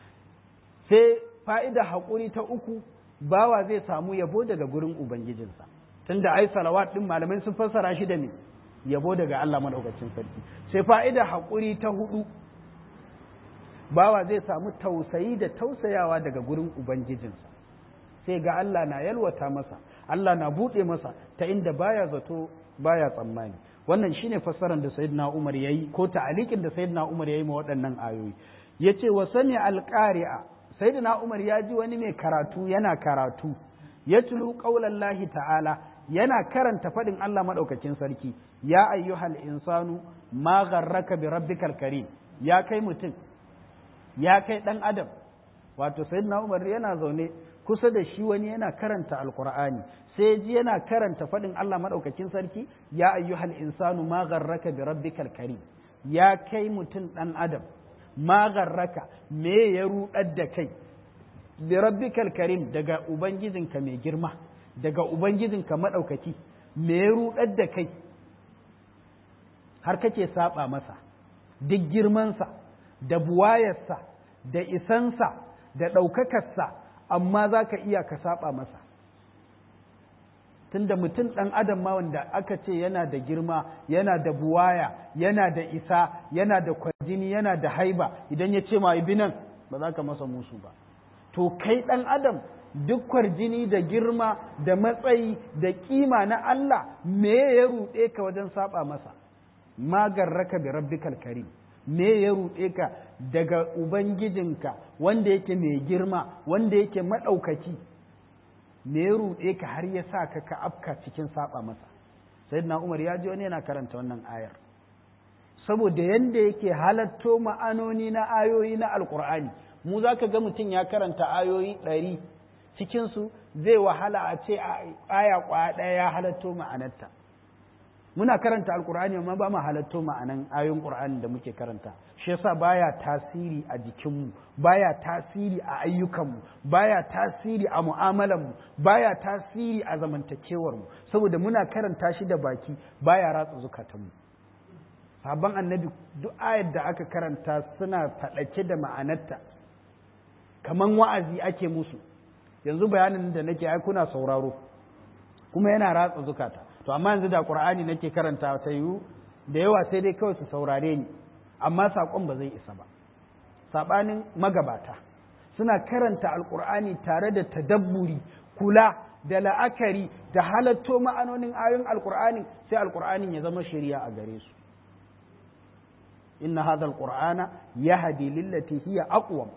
sai fa'ida haƙuri ta uku bawa zai samu yabo daga gurin ubangijinsa tunda ai salawat din malamai sun fassara shi da me yabo daga Allah madaukakin sarki sai fa'ida haƙuri ta hudu bawa zai samu tausayi da tausayawa daga gurin ubangijinsa sai ga Allah na yalwata masa Allah na buɗe masa ta inda baya zato baya tsammani wannan shine fassarar da sayyidina Umar yayi ko ta'alikin da sayyidina Umar yayi ma waɗannan ayoyi yace wa sami alqari'a sayyidina Umar ya ji wani mai karatu yana karatu yatlu qaulallahi ta'ala yana karanta faɗin Allah madaukakin sarki ya ayyuhal insanu ma gharraka bi rabbikal karim ya kai mutum ya kai ɗan adam wato sayyidina Umar yana zaune kusa da shi wani yana karanta alqur'ani sai ji yana karanta faɗin Allah maɗaukakin sarki ya ayyuhal insanu ma gharraka bi rabbikal karim ya kai mutum ɗan adam ma gharraka me ya ruɗar da kai bi rabbikal karim daga ubangijinka mai girma daga ubangijinka madaukaki me ya rudar da kai har kake saba masa duk girmansa da buwayarsa da isansa da ɗaukakarsa amma za ka iya ka saba masa tunda mutum ɗan adam ma wanda aka ce yana da girma yana da buwaya yana da isa yana da kwarjini yana da haiba idan ya ce ma nan ba za ka masa musu ba to kai ɗan adam duk kwarjini da girma da matsayi da kima na Allah me ya ruɗe ka wajen saba masa magarraka bi rabbikal karim me ya ruɗe ka daga ubangijinka wanda yake mai girma wanda yake maɗaukaki me ya ruɗe ka har ya sa ka ka afka cikin saba masa sayyidina umar ya ji wani yana karanta wannan ayar saboda yanda yake halatto ma'anoni na ayoyi na alkur'ani mu za ka ga mutum ya karanta ayoyi ɗari cikinsu zai wahala a ce aya kwaya ɗaya ya halatto ma'anarta muna karanta alkur'ani amma ba mu halatto ma'anan ayoyin qur'ani da muke karanta shi yasa baya tasiri a jikinmu baya tasiri a ayyukanmu baya tasiri a mu'amalanmu baya tasiri a zamantakewarmu saboda muna karanta shi da baki baya ratsa zukatanmu sabon annabi duk ayar da aka karanta suna faɗake da ma'anarta kaman wa'azi ake musu yanzu bayanin da nake ai kuna sauraro kuma yana ratsa zukata to amma yanzu da qur'ani nake karanta ta yiwu da yawa sai dai kawai su saurare ni amma saƙon ba zai isa ba saɓanin magabata suna karanta alƙur'ani tare da tadabburi kula da la'akari da halatto ma'anonin ayoyin alƙur'ani sai alƙur'anin ya zama shari'a a gare su inna hadha alqur'ana yahdi lillati hiya aqwam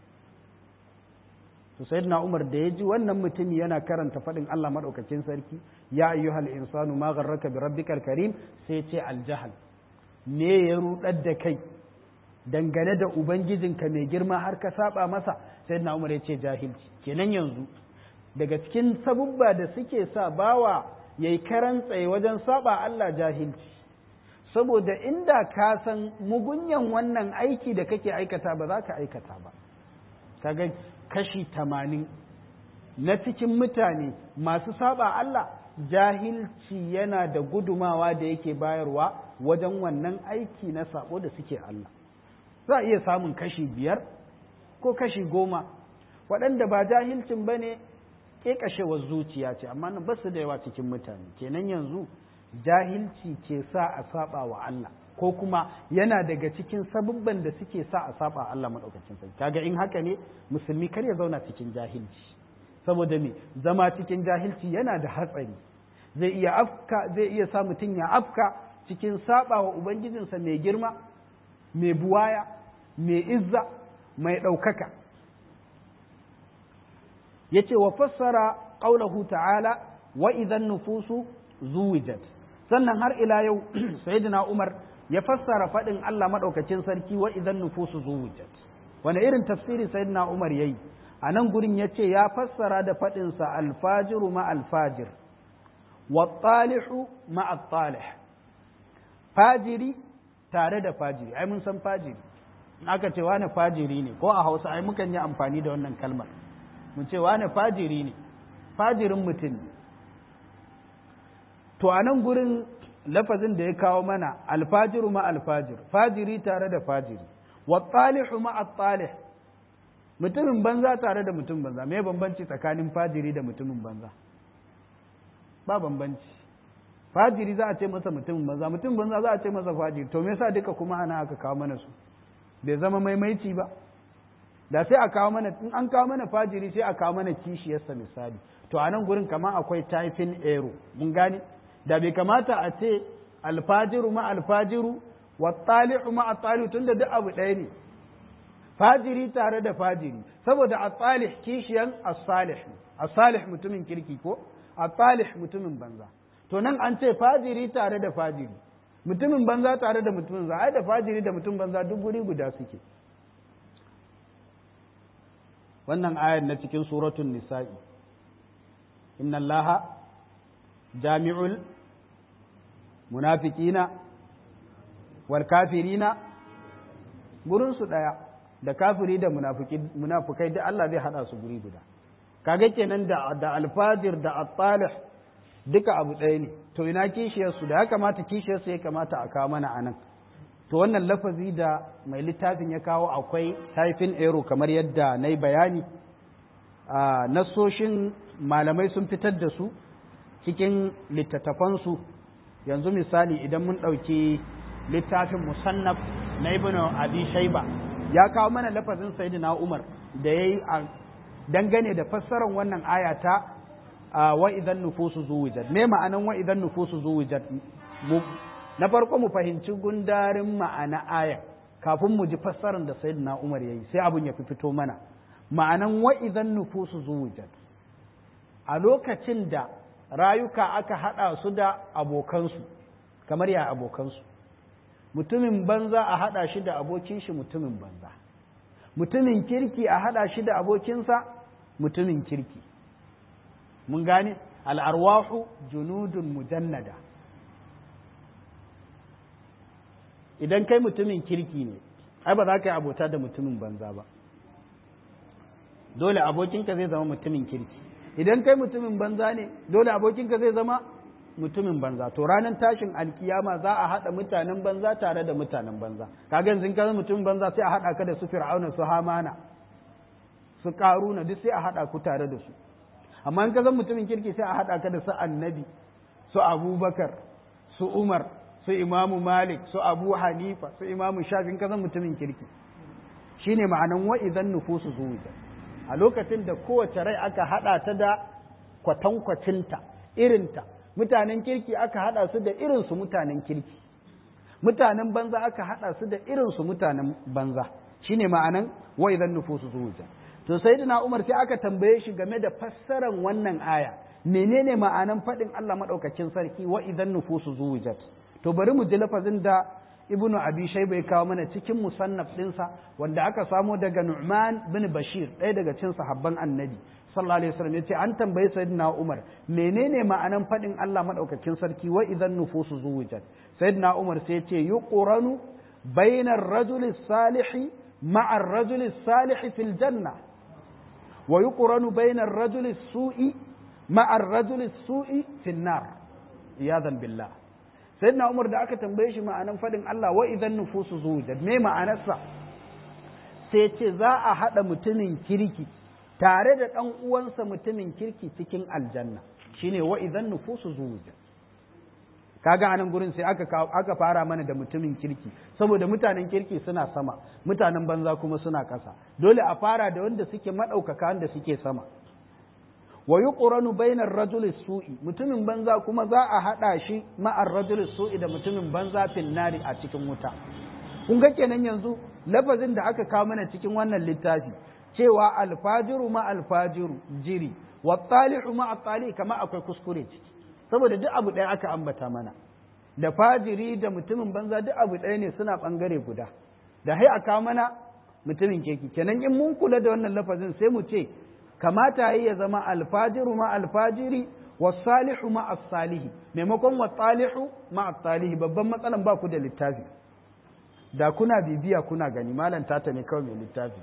to sayyidina Umar da ya ji wannan mutumi yana karanta faɗin Allah madaukakin sarki ya ayyuhal insanu ma gharraka bi rabbikal karim sai ce aljahal me ya rudar da kai dangane da ubangijinka mai girma har ka saba masa sayyidina Umar ya ce jahilci kenan yanzu daga cikin sabubba da suke sa bawa yayi karan tsaye wajen saba Allah jahilci saboda inda ka san mugunyan wannan aiki da kake aikata ba za ka aikata ba kaga kashi tamanin na cikin mutane masu saba Allah jahilci yana da gudumawa da yake bayarwa wajen wannan aiki na sabo da suke Allah za a iya samun kashi biyar ko kashi goma waɗanda ba jahilcin ba ne ƙeƙashewar zuciya ce amma ba su da yawa cikin mutane kenan yanzu jahilci ke sa a saba wa Allah ko kuma yana daga cikin sabubban da suke sa a saba Allah maɗaukacin sarki kaga in haka ne musulmi kar ya zauna cikin jahilci saboda me zama cikin jahilci yana da hatsari zai iya afka zai iya sa mutum ya afka cikin saba wa ubangijinsa mai girma mai buwaya mai izza mai ɗaukaka yace wa fassara qaulahu ta'ala wa idan nufusu zuwijat sannan har ila yau sayyidina Umar ya fassara faɗin Allah maɗaukacin sarki wa idan nufusu zuwujat wani irin tafsiri sayyidina Umar yayi a nan gurin ya ce ya fassara da faɗinsa alfajiru ma alfajir wa talihu ma talih fajiri tare da fajiri ai mun san fajiri aka ce wani fajiri ne ko a hausa ai mukan yi amfani da wannan kalmar mun ce wani fajiri ne fajirin mutum ne to a nan gurin lafazin da ya kawo mana alfajiru ma alfajir fajiri tare da fajiri wa talihu ma talih mutumin banza tare da mutum banza me bambanci tsakanin fajiri da mutumin banza ba bambanci fajiri za a ce masa mutumin banza mutum banza za a ce masa fajiri to me yasa duka kuma ana aka kawo mana su bai zama maimaici ba da sai a kawo mana in an kawo mana fajiri sai a kawo mana kishiyarsa misali to a nan gurin kamar akwai typing error mun gane da bai kamata a ce alfajiru ma alfajiru wa tali'u ma tali'u tunda duk abu ɗaya ne fajiri tare da fajiri saboda at-talih kishiyan as-salih as-salih mutumin kirki ko at-talih mutumin banza to nan an ce fajiri tare da fajiri mutumin banza tare da mutumin banza ai da fajiri da mutum banza duk guri guda suke wannan ayar na cikin suratul nisa'i inna allaha jami'ul munafiqina wal kafirina gurin su daya da kafiri da munafukai da Allah zai hada su guri guda kaga kenan da da alfajir da at-talih duka abu ɗaya ne to ina kishiyar su da ya kamata kishiyar su ya kamata a kawo mana anan to wannan lafazi da mai littafin ya kawo akwai typing error kamar yadda na yi bayani a nasoshin malamai sun fitar da su cikin littattafansu yanzu misali idan mun ɗauki littafin musannaf na ibn abi shaiba ya kawo mana lafazin sayyidina umar da ya yi dangane da fassarar wannan ayata wa idan nufusu zuwijat me ma'anan wa idan nufusu zuwijat na farko mu fahimci gundarin ma'ana aya kafin mu ji fassarar da sayyidina umar ya yi sai abun ya fi fito mana ma'anan wa idan nufusu zuwijat a lokacin da rayuka aka haɗa su da abokansu kamar ya abokansu mutumin banza a haɗa shi da abokin shi mutumin banza mutumin kirki a haɗa shi da abokinsa mutumin kirki mun gane al'arwahu junudun mujannada idan kai mutumin kirki ne ai ba za ka yi abota da mutumin banza ba dole abokinka zai zama mutumin kirki idan kai mutumin banza ne dole abokinka zai zama mutumin banza to ranar tashin alkiyama za a haɗa mutanen banza tare da mutanen banza kaga yanzu ka mutumin banza sai a haɗa ka da su fir'auna su hamana su karuna duk sai a haɗa ku tare da su amma in ka zama mutumin kirki sai a haɗa ka da su annabi su abubakar su umar su imamu malik su abu hanifa su imamu shafi in ka zama mutumin kirki shine ma'anan wa idan nufusu zuwa a lokacin da kowace rai aka haɗa ta da kwatankwacinta irinta mutanen kirki aka haɗa su da irinsu mutanen kirki mutanen banza aka haɗa su da irinsu mutanen banza shine ma'anan wa idan nufusu zuwa to sayyidina Umar sai aka tambaye shi game da fassarar wannan aya menene ma'anan faɗin Allah madaukakin sarki wa idan nufusu zuwijat to bari mu ji lafazin da ibnu abi shayba ya kawo mana cikin musannaf ɗinsa wanda aka samo daga nu'man bin bashir ɗaya daga cikin sahabban annabi sallallahu alaihi wasallam yace an tambayi sayyidina umar menene ma'anan faɗin Allah madaukakin sarki wa idan nufusu zuwijat sayyidina umar sai yace yuqranu bainar rajuli salihi ma'a ar-rajuli salihi fil janna wa yuqranu bainar rajuli su'i ma'a ar-rajuli su'i fil nar iyadan billah sayyidina umar da aka tambaye shi ma'anan fadin Allah wa idan nufusu zuwujat me ma'anarsa sai ce za a haɗa mutumin kirki tare da ɗan uwansa mutumin kirki cikin aljanna shine wa idan nufusu zuwujat kaga anan gurin sai aka aka fara mana da mutumin kirki saboda mutanen kirki suna sama mutanen banza kuma suna ƙasa dole a fara da wanda suke maɗaukaka wanda suke sama wa yuqranu bainar rajuli su'i mutumin banza kuma za a hada shi ma'ar rajuli su'i da mutumin banza fil nari a cikin wuta kun ga kenan yanzu lafazin da aka kawo mana cikin wannan littafi cewa alfajiru ma alfajiru jiri wa talihu ma at kama akwai kuskure ciki saboda duk abu ɗaya aka ambata mana da fajiri da mutumin banza duk abu ɗaya ne suna ɓangare guda da hai a kawo mana mutumin keke kenan in mun kula da wannan lafazin sai mu ce kamata yi ya zama alfajiru ma alfajiri wasalihu ma as-salihi maimakon wasalihu ma as-salihi babban matsalan ba ku da littafi da kuna bibiya kuna gani malam tata ne kawai mai littafi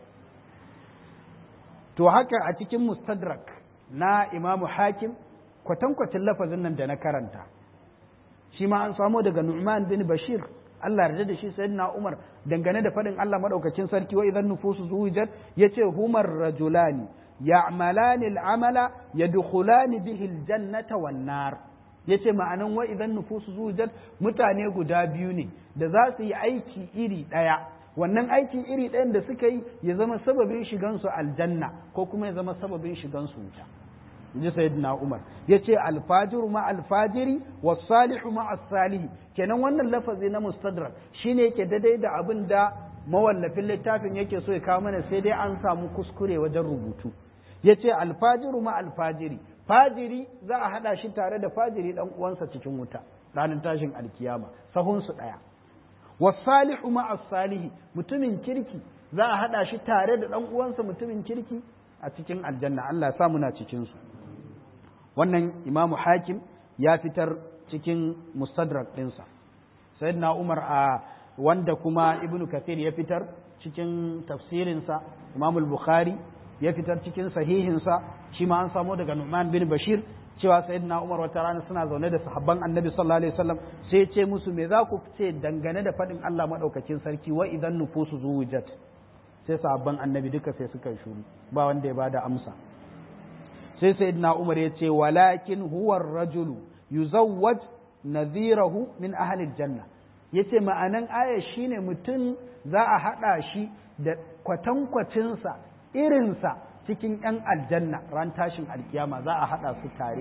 to haka a cikin mustadrak na imamu hakim kwatankwacin lafazin nan da na karanta shi ma an samo daga nu'man bin bashir Allah yarda da shi sayyidina Umar dangane da faɗin Allah madaukakin sarki wa idan nufusu zuwijat yace humar rajulani ya'malani al'amala yadkhulani bihi aljannata wan nar yace ma'anan wa idan nufusu zuwijat mutane guda biyu ne da za su yi aiki iri ɗaya wannan aikin iri ɗayan da suka yi ya zama sababin shigansu aljanna ko kuma ya zama sababin shigansu wuta ji sayyidina Umar yace alfajiru ma alfajiri was-salihu ma as-salihi kenan wannan lafazi na mustadrak shine yake daidai da abin da mawallafin littafin yake so ya kawo mana sai dai an samu kuskure wajen rubutu yace alfajiru ma alfajiri fajiri za a hada shi tare da fajiri dan uwansa cikin wuta ranar tashin alkiyama sahun su daya was-salihu ma as-salihi mutumin kirki za a hada shi tare da dan uwansa mutumin kirki a cikin aljanna Allah ya sa muna cikin su wannan imamu hakim ya fitar cikin mustadrak ɗinsa sayyidina umar a wanda kuma ibn kathir ya fitar cikin tafsirinsa imam bukhari ya fitar cikin sahihinsa shi ma an samo daga nu'man bin bashir cewa sayyidina umar wata rana suna zaune da sahabban annabi sallallahu alaihi wasallam sai ya ce musu me za ku ce dangane da faɗin Allah madaukakin sarki wa idan nufusu zuwujat sai sahabban annabi duka sai suka yi shuru ba wanda ya bada amsa sai sayyidina umar ya ce walakin huwa rajulu yuzawwaj nadhirahu min ahli janna yace ma'anan aya shine mutum za a hada shi da kwatankwacinsa irinsa cikin ‘yan aljanna ran tashin alkiyama za a haɗa su tare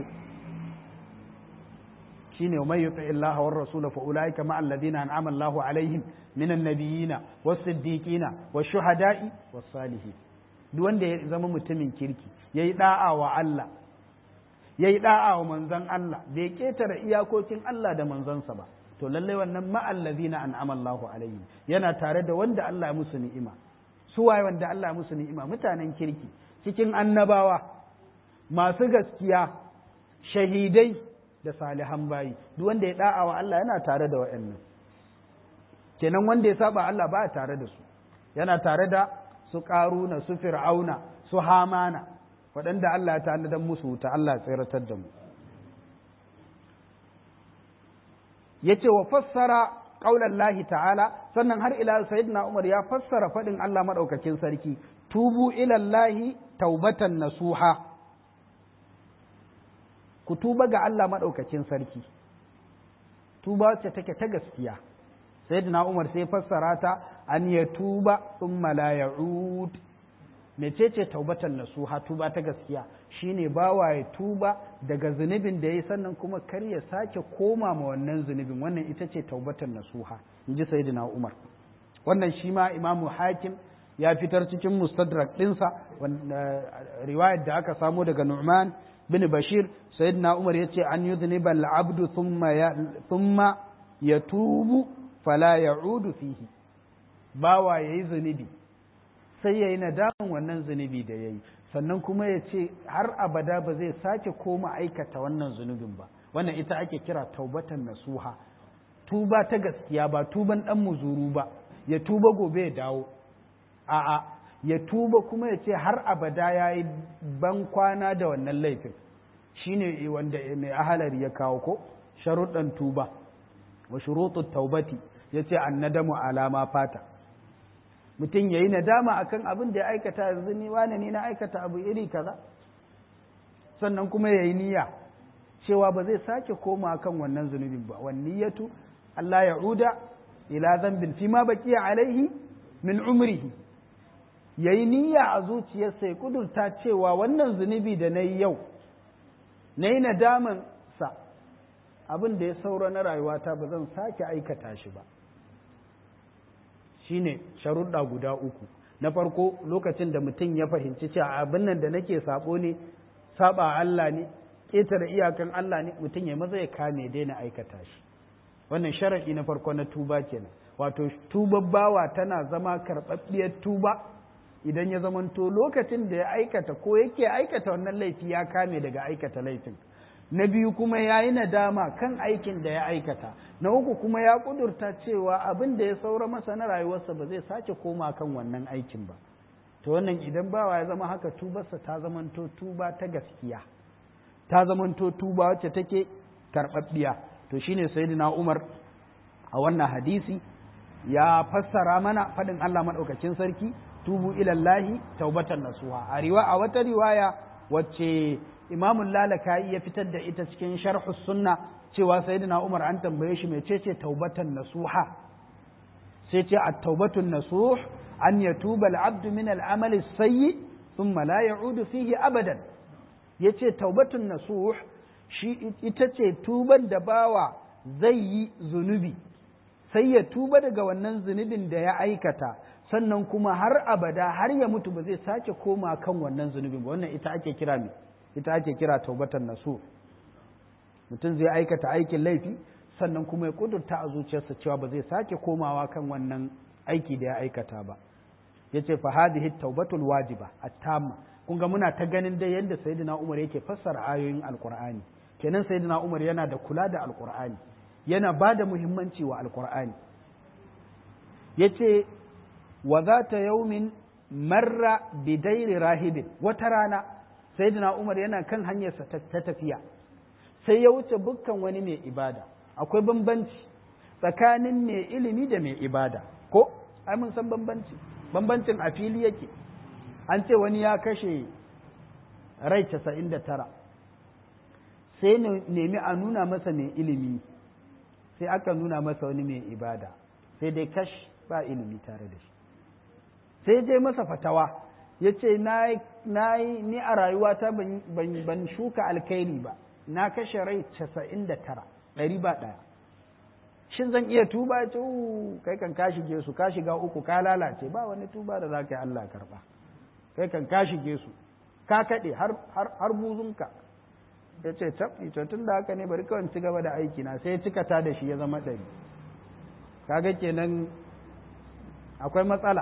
shi ne mai yuta illaha wa rasula fa ulaika ma alladhina an'ama Allahu alaihim minan nabiyina was siddiqina was shuhada'i was salihin duk wanda ya zama mutumin kirki yayi da'a wa Allah yayi da'a wa manzon Allah bai ketare iyakokin Allah da manzonsa ba to lallai wannan ma alladhina an'ama Allahu alaihim yana tare da wanda Allah ya musu ni'ima su waye wanda Allah ya musu ni'ima mutanen kirki cikin annabawa masu gaskiya shahidai da salihan bayi duk wanda ya da'a wa Allah yana tare da waɗannan kenan wanda ya saba Allah ba tare da su yana tare da su karuna su fir'auna su hamana waɗanda Allah ya tanadar musu wuta Allah ya tsiratar da mu yace wa fassara qaulan lahi ta'ala sannan har ila sayyidina Umar ya fassara faɗin Allah madaukakin sarki tubu ila Allahi taubatan nasuha ku tuba ga Allah madaukakin sarki tuba wacce take ta gaskiya sayyidina Umar sai fassara ta an ya tuba thumma la ya'ud mecece taubatan nasuha tuba ta gaskiya shine bawa ya tuba daga zunubin da ya sannan kuma kar ya sake koma ma wannan zunubin wannan ita ce taubatan nasuha in ji sayyidina Umar wannan shi ma imamu hakim ya fitar cikin mustadrak ɗinsa riwayar da aka samo daga Nu'man bin Bashir sayyidina Umar yace an yudhniba al-abdu thumma yatubu fala ya'udu fihi bawa yayi zunubi sai yayi nadaman wannan zunubi da yayi sannan kuma ya ce har abada ba zai sake koma aikata wannan zunubin ba wannan ita ake kira taubatan nasuha tuba ta gaskiya ba tuban dan muzuru ba ya tuba gobe ya dawo a'a ya tuba kuma ya ce har abada ya yi ban kwana da wannan laifin shine wanda mai ahalari ya kawo ko sharuɗan tuba wa shurutut taubati ya ce an nadamu alama fata mutum ya yi nadama akan abin da ya aikata yanzu ni wane ni na aikata abu iri kaza sannan kuma ya yi niyya cewa ba zai sake koma kan wannan zunubin ba wan niyyatu Allah ya uda ila zambin fi ma baqiya alaihi min umrihi yayi niyya a zuciyarsa ya kudurta cewa wannan zunubi da nayi yau nayi nadaman sa abin da ya saura na rayuwata ba zan sake aikata shi ba shine sharuɗa guda uku na farko lokacin da mutum ya fahimci cewa abin nan da nake sabo ne saba Allah ne ƙetare iyakan Allah ne mutum ya maza ya kame daina aikata shi wannan sharaɗi na farko na tuba kenan wato tubar bawa tana zama karɓaɓɓiyar tuba idan ya zamanto lokacin da ya aikata ko yake aikata wannan laifi ya kame daga aikata laifin na biyu kuma ya yi nadama kan aikin da ya aikata na uku kuma ya kudurta cewa abin da ya saura masa na rayuwarsa ba zai sake koma kan wannan aikin ba to wannan idan bawa ya zama haka tubarsa ta zamanto tuba ta gaskiya ta zamanto tuba wacce take karɓaɓɓiya to shine sayyidina Umar a wannan hadisi ya fassara mana faɗin Allah maɗaukakin sarki tubu ilallahi taubatan nasuha a riwa a wata riwaya wacce imamun lalaka'i ya fitar da ita cikin sharhu sunna cewa sayyidina Umar an tambaye shi mecece taubatan nasuha sai ce at-taubatun nasuh an yatuba al-abdu min al-amal as-sayyi thumma la ya'udu fihi abadan yace taubatun nasuh shi ita ce tuban da bawa zai yi zunubi sai ya tuba daga wannan zunubin da ya aikata sannan kuma har abada har ya mutu ba zai sake koma kan wannan zunubin ba wannan ita ake kira me ita ake kira taubatan nasu mutum zai aikata aikin laifi sannan kuma ya kudurta a zuciyarsa cewa ba zai sake komawa kan wannan aiki da ya aikata ba yace fa hadhihi taubatul wajiba at-tamma kun ga muna ta ganin dai yadda sayyidina Umar yake fassara ayoyin alqur'ani kenan sayyidina Umar yana da kula da alqur'ani yana ba da muhimmanci wa alqur'ani yace wa zata yaumin marra bidairi rahibin wata rana sayyidina umar yana kan hanyarsa ta tafiya sai ya wuce bukkan wani mai ibada akwai bambanci tsakanin mai ilimi da mai ibada ko ai mun san bambanci bambancin a fili yake an ce wani ya kashe rai casa'in da tara sai nemi a nuna masa mai ilimi sai aka nuna masa wani mai ibada sai dai kash ba ilimi tare da shi sai je masa fatawa ya ce na yi ni a rayuwata ban shuka alkairi ba na kashe rai casa'in da tara ɗari ba ɗaya shin zan iya tuba ya ce kai kan ka shige su ka shiga uku ka lalace ba wani tuba da za ka yi Allah karɓa kai kan ka shige su ka kaɗe har buzunka ya ce tabbi to tun da haka ne bari kawai ci gaba da aiki na sai ya cika ta da shi ya zama ɗari kaga kenan akwai matsala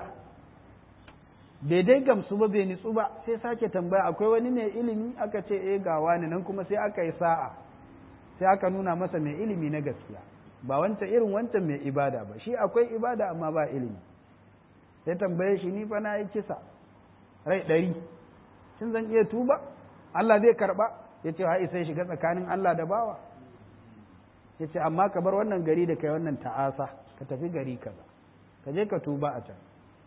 daidai gamsu ba bai nitsu ba sai sake tambaya akwai wani mai ilimi aka ce eh ga wani nan kuma sai aka yi sa'a sai aka nuna masa mai ilimi na gaskiya ba wancan irin wancan mai ibada ba shi akwai ibada amma ba ilimi sai tambaye shi ni fa na yi kisa rai ɗari shin zan iya tuba Allah zai karɓa ya ce ha sai shiga tsakanin Allah da bawa ya ce amma ka bar wannan gari da kai wannan ta'asa ka tafi gari kaza ka je ka tuba a can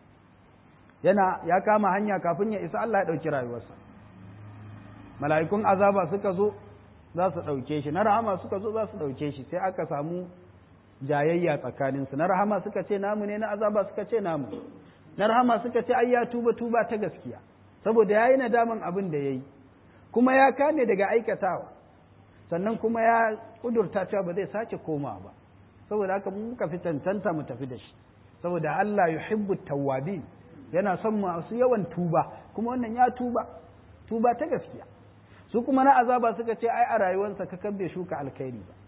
yana ya kama hanya kafin ya isa Allah ya ɗauki rayuwarsa mala'ikun azaba suka zo za su ɗauke shi na rahama suka zo za su ɗauke shi sai aka samu jayayya tsakaninsu na rahama suka ce namu ne na azaba suka ce namu na rahama suka ce ai ya tuba tuba ta gaskiya saboda ya yi nadaman abin da ya yi kuma ya kame daga aikatawa sannan kuma ya kudurta cewa ba zai sake koma ba saboda haka muka fi cancanta mu tafi da shi saboda Allah yuhibbu tawwabin yana son masu yawan tuba kuma wannan ya tuba tuba ta gaskiya su kuma na azaba suka ce ai a rayuwarsa ka bai shuka alkhairi ba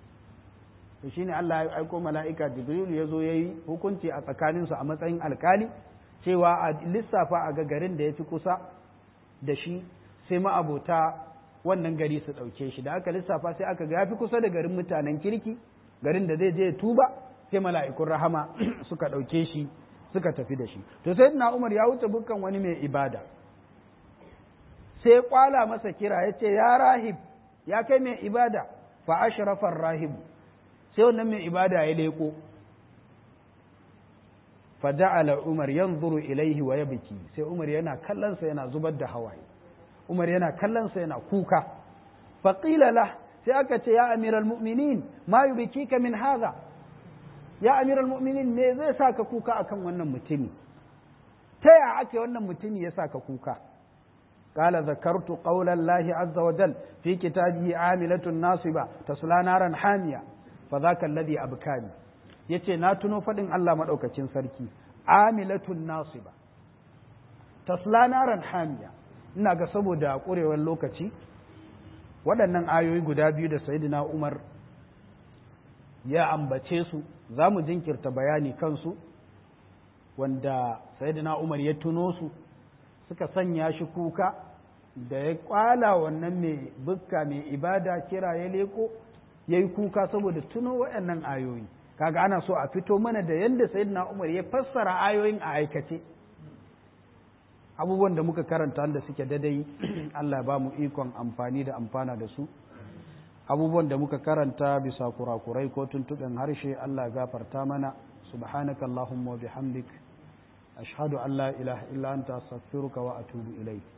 to shine Allah ya aiko mala'ika Jibril ya zo yayi hukunci a tsakaninsu a matsayin alkali cewa a lissafa a ga garin da ya fi kusa da shi sai ma'abota wannan gari su ɗauke shi da aka lissafa sai aka ga ya fi kusa da garin mutanen kirki garin da zai je tuba sai mala'ikun rahama suka ɗauke shi suka tafi da shi to sai na umar ya wuce bukkan wani mai ibada sai kwala masa kira ya ce ya rahib ya kai mai ibada fa ashrafar rahibu sai wannan mai ibada ya leko fa ja'ala umar yanzuru ilaihi wa yabki sai umar yana kallon sa yana zubar da hawaye umar yana kallon sa yana kuka fa qila lah sai aka ce ya amiral mu'minin ma yubkika min hadha ya amiral mu'minin me zai sa ka kuka akan wannan mutumi ta ya ake wannan mutumi ya sa ka kuka قال ذكرت قول الله عز وجل في كتابه عاملة ناصبة تصلى نارا حامية فذاك الذي أبكاني yace na tuno faɗin Allah maɗaukacin sarki amilatun nasiba tasla naran hamiya ina ga saboda ƙurewar lokaci waɗannan ayoyi guda biyu da sayyidina Umar ya ambace su za mu jinkirta bayani kansu wanda sayyidina Umar ya tuno su suka sanya shi kuka da ya kwala wannan mai bukka mai ibada kira ya leko ya yi kuka saboda tuno waɗannan ayoyi kaga ana so a fito mana da yadda sayyidina Umar ya fassara ayoyin a aikace abubuwan da muka karanta da suke dadai Allah ba mu ikon amfani da amfana da su abubuwan da muka karanta bisa kurakurai ko tuntuɓen harshe Allah gafarta mana subhanakallahumma wa bihamdik ashhadu an la ilaha illa anta astaghfiruka wa atubu ilayk